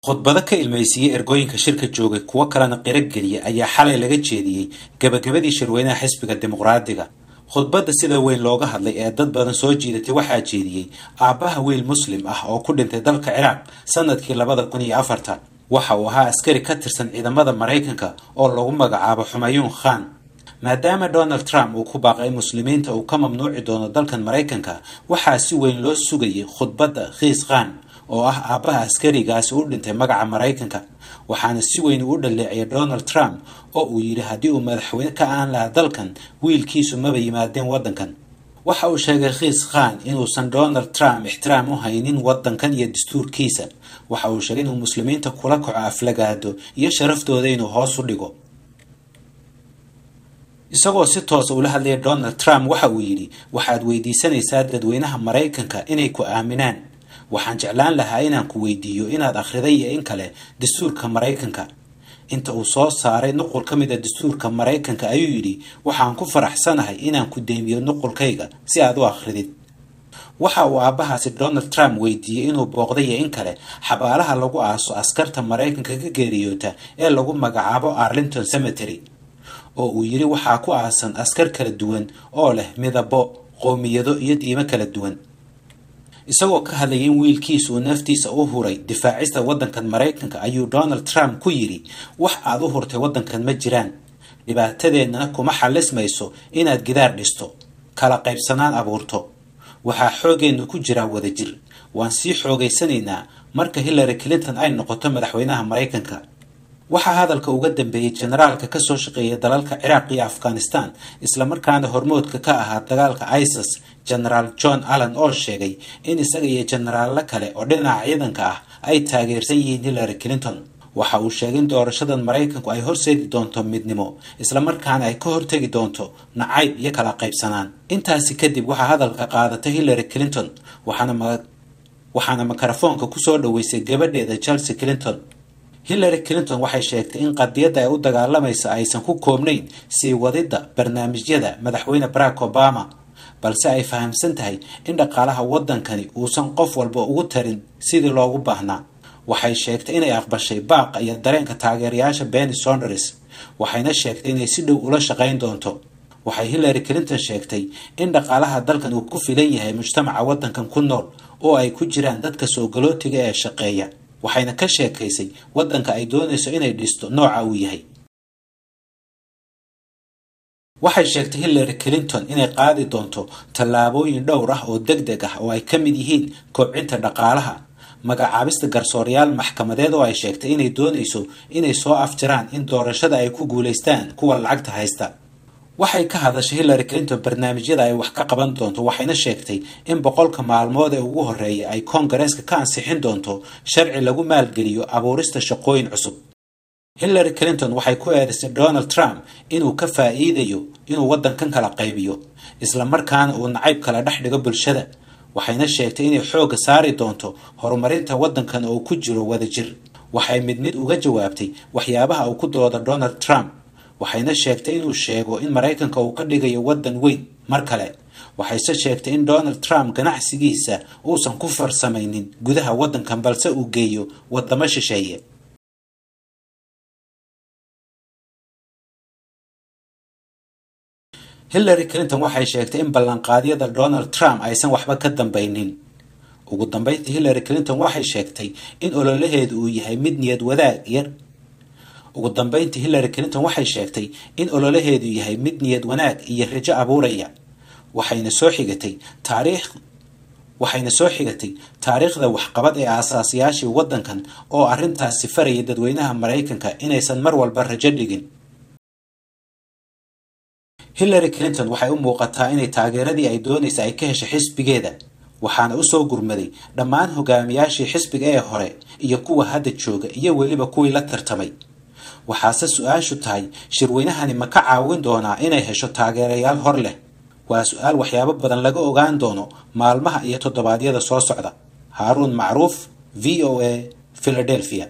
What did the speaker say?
khudbado ka ilmaysiiyey ergooyinka shirka joogay kuwo kalena qiro geliya ayaa xalay laga jeediyey gebagabadii shirweynaha xisbiga dimuqraadiga khudbadda sida weyn looga hadlay ee dad badan soo jiidatay waxaa jeediyey aabbaha wiil muslim ah oo ku dhintay dalka ciraaq sanadkii labada kun iyo afartan waxa uu ahaa askari ka tirsan ciidamada maraykanka oo lagu magacaabo xumayuun khan maadaama donald trump uu ku baaqay muslimiinta uu ka mamnuuci doono dalkan maraykanka waxaa si weyn loo sugayay khudbadda khiis khan oo ah aabbaha askarigaasi u dhintay magaca maraykanka waxaana si weyn uu dhaleeciyay donald trump oo uu yidhi haddii uu madaxweyne ka aan lahaa dalkan wiilkiisu maba yimaadeen waddankan waxa uu sheegay khiis khan inuusan donald trump ixtiraam u haynin waddankan iyo dastuurkiisa waxa uu sheegay inuu muslimiinta kula kaco aflagaado iyo sharaftooda inuu hoos u dhigo isagoo si toosa ula hadlaya donald trump waxa uu yidhi waxaad weydiisanaysaa dadweynaha maraykanka inay ku aaminaan waxaan jeclaan lahaa inaan ku weydiiyo inaad akhriday iyo in kale dastuurka maraykanka inta uu soo saaray nuqul ka mid a dastuurka maraykanka ayuu yidhi waxaan ku faraxsanahay inaan ku deymiyo nuqulkayga si aad u akhridid waxa uu aabbahaasi donald trump weydiiyey inuu booqday iyo in kale xabaalaha lagu aaso askarta maraykanka ka geeriyoota ee lagu magacaabo arlington cemetery oo uu yidhi waxaa ku aasan askar kala duwan oo leh midabo qowmiyado iyo diimo kala duwan isagoo ka hadlayay in wiilkiisa uu naftiisa u huray difaacista waddankan maraykanka ayuu donald trump ku yidhi wax aad u hurtay waddankan ma jiraan dhibaatadeennana kuma xallismayso inaad gidaar dhisto kala qaybsanaan abuurto waxaa xoogeennu ku jiraa wadajir waan sii xoogaysanaynaa marka hillary clinton ay noqoto madaxweynaha maraykanka waxaa hadalka uga dambeeyey generaalka kasoo shaqeeya dalalka ciraaq iyo afghanistan islamarkaana hormoodka ka ahaa dagaalka isis genaraal john allen oo sheegay in isaga iyo jenaraallo kale oo dhinaca ciidanka ah ay taageersan yihiin hillary clinton waxa uu sheegay in doorashadan maraykanku ay horseedi doonto midnimo islamarkaana ay ka hortegi doonto nacayb iyo kala qaybsanaan intaasi kadib waxaa hadalka qaadatay hillary clinton waxaana mikrofoonka kusoo dhaweysay gabadheeda chelsea clinton hillary clinton waxay sheegtay in qadiyadda ay u dagaalamaysa aysan ku koobnayn sii wadidda barnaamijyada madaxweyne barack obama balse ay fahamsan tahay in dhaqaalaha waddankani uusan qof walba ugu tarin sidii loogu baahnaa waxay sheegtay inay aqbashay baaqa iyo dareenka taageerayaasha benny sonders waxayna sheegtay inay si dhow ula shaqayn doonto waxay hillary clinton sheegtay in dhaqaalaha dalkan uu ku filan yahay mujtamaca waddankan ku nool oo ay ku jiraan dadka soo galootiga ee shaqeeya waxayna ka sheekaysay waddanka ay doonayso inay dhisto nooca uu yahay waxay sheegtay hillary clinton inay qaadi doonto tallaabooyin dhowr ah oo deg deg ah oo ay ka mid yihiin kobcinta dhaqaalaha magacaabista garsoorayaal maxkamadeed oo ay sheegtay inay doonayso inay soo afjaraan in doorashada ay ku guulaystaan kuwa lacagta haysta waxay ka hadashay hillary clinton barnaamijyada ay wax ka qaban doonto waxayna sheegtay in boqolka maalmood ee ugu horreeya ay koongareeska ka ansixin doonto sharci lagu maalgeliyo abuurista shaqooyin cusub hillary clinton waxay ku eedaysay donald trump inuu ka faa'iidayo inuu waddankan kala qaybiyo islamarkaana uu nacayb kala dhex dhigo bulshada waxayna sheegtay inay xoogga saari doonto horumarinta waddankan oo ku jiro wadajir waxay mid mid uga jawaabtay waxyaabaha uu ku dooda donald trump waxayna sheegtay inuu sheego in maraykanka uu ka dhigayo waddan weyn mar kale waxayse sheegtay in donald trump ganacsigiisa uusan ku farsamaynin gudaha waddankan balse uu geeyo waddamo shisheeye hillary clinton waxay sheegtay in ballanqaadyada donald trump aysan waxba ka dambaynin ugu dambeyntii hillary clinton waxay sheegtay in ololaheedu uu yahay mid niyad wadaag yar ugu dambeyntii hillary clinton waxay sheegtay in ololaheedu yahay mid niyad wanaag iyo rajo abuuraya waxayna soo xigatay taariikh waxayna soo xigatay taariikhda waxqabad ee aasaasiyaashii waddankan oo arrintaasi faraya dadweynaha maraykanka inaysan mar walba rajo dhigin hillary clinton waxay u muuqataa inay taageeradii ay doonaysa ay ka heshay xisbigeeda waxaana usoo gurmaday dhammaan hogaamiyaashii xisbiga ee hore iyo kuwa hadda jooga iyo weliba kuwii la tartamay waxaase su-aashu tahay shirweynahani ma ka caawin doonaa inay hesho taageerayaal hor leh waa su-aal waxyaabo badan laga ogaan doono maalmaha iyo toddobaadyada soo socda haaruun macruuf v o a philadelphia